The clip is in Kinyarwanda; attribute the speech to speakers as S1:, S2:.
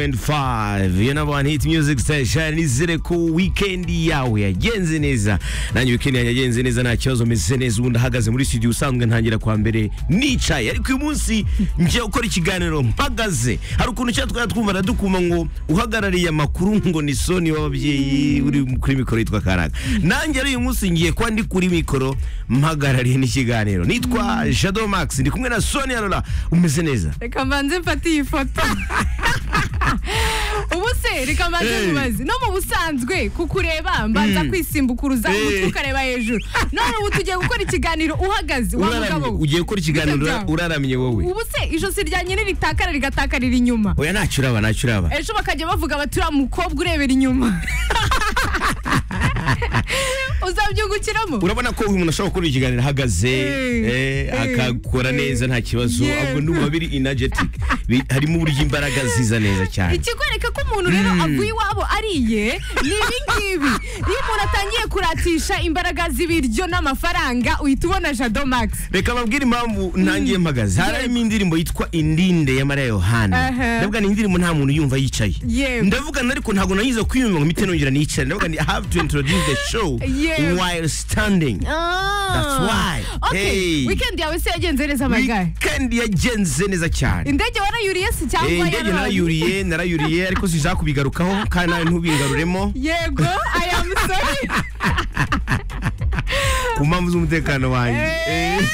S1: 2.5 iyo nabo hit music station nizere ko weekend yawe yagenze neza nanjye weekend yanjye yagenze neza nta kibazo meze neza ubundi ahagaze muri studio usanzwe ntangira kwa mbere nicaye ariko uyu munsi ngiye gukora ikiganiro mpagaze hari ukuntu cya twari twumva aradukuma ngo uhagarariye amakuru ngo ni soni w'ababyeyi uri kuri mikoro yitwa karaga nanjye ari uyu munsi ngiye kuba ndi kuri mikoro mpagarariye n'ikiganiro nitwa Shadow Max ndi kumwe na Soni Arora umeze neza
S2: reka mbanze mfate iyi foto ubu se reka mbanze
S1: Hey.
S2: mubazi no mu busanzwe kukureba mbanza kwisimbukuruza umutwe
S1: Hey.
S2: ukareba hejuru none ubu tugiye gukora ikiganiro uhagaze wa mugabo
S1: Uraramye,
S2: we.
S1: ugiye gukora ikiganiro
S2: Bita byangu.
S1: uraramye wowe
S2: ubu se ijosi rya nyiri ritakara rigatakarira inyuma
S1: oya ntacyo uraba ntacyo uraba
S2: ejo bakajya bavuga bati uriya mukobwa urebera inyuma uzabyungukiramo
S1: urabona ko uyu muntu ashobora gukora ikiganiro ahagaze
S2: Eh,
S1: eh,
S2: eh,
S1: akakora
S2: eh.
S1: neza nta kibazo
S2: Yes.
S1: ahubwo ni umubiri energetic Bi- harimo uburyo imbaraga ziza neza cyane
S2: ikikwereka ko umuntu rero avuye iwabo ariye ni ibi ngibi iyo umuntu atangiye kuratisha imbaraga z'ibiryo n'amafaranga uhita ubona jado max
S1: reka babwire impamvu ntangiye mpagaze harimo indirimbo yitwa indinde ya mariya yohana
S2: Aha.
S1: ndavuga ni indirimbo nta muntu yumva yicaye
S2: Yego.
S1: ndavuga na- ariko ntabwo nayiza kwiyumva ngo mpite nongera niyicare ndavuga ni have to introduce the show
S2: Yego.
S1: while standing That's why.
S2: Okay,
S1: Hey.
S2: weekend yawe se yagenze neza magaye
S1: weekend yagenze neza cyane
S2: indege warayuriye se cyangwa
S1: Eh, indege
S2: yaraye?
S1: narayuriye narayuriye ariko siza kubigarukaho kandi nawe ntubigaruremo
S2: yego i am sorry
S1: ku mpamvu z'umutekano wanjye
S2: Eh.
S1: Eh.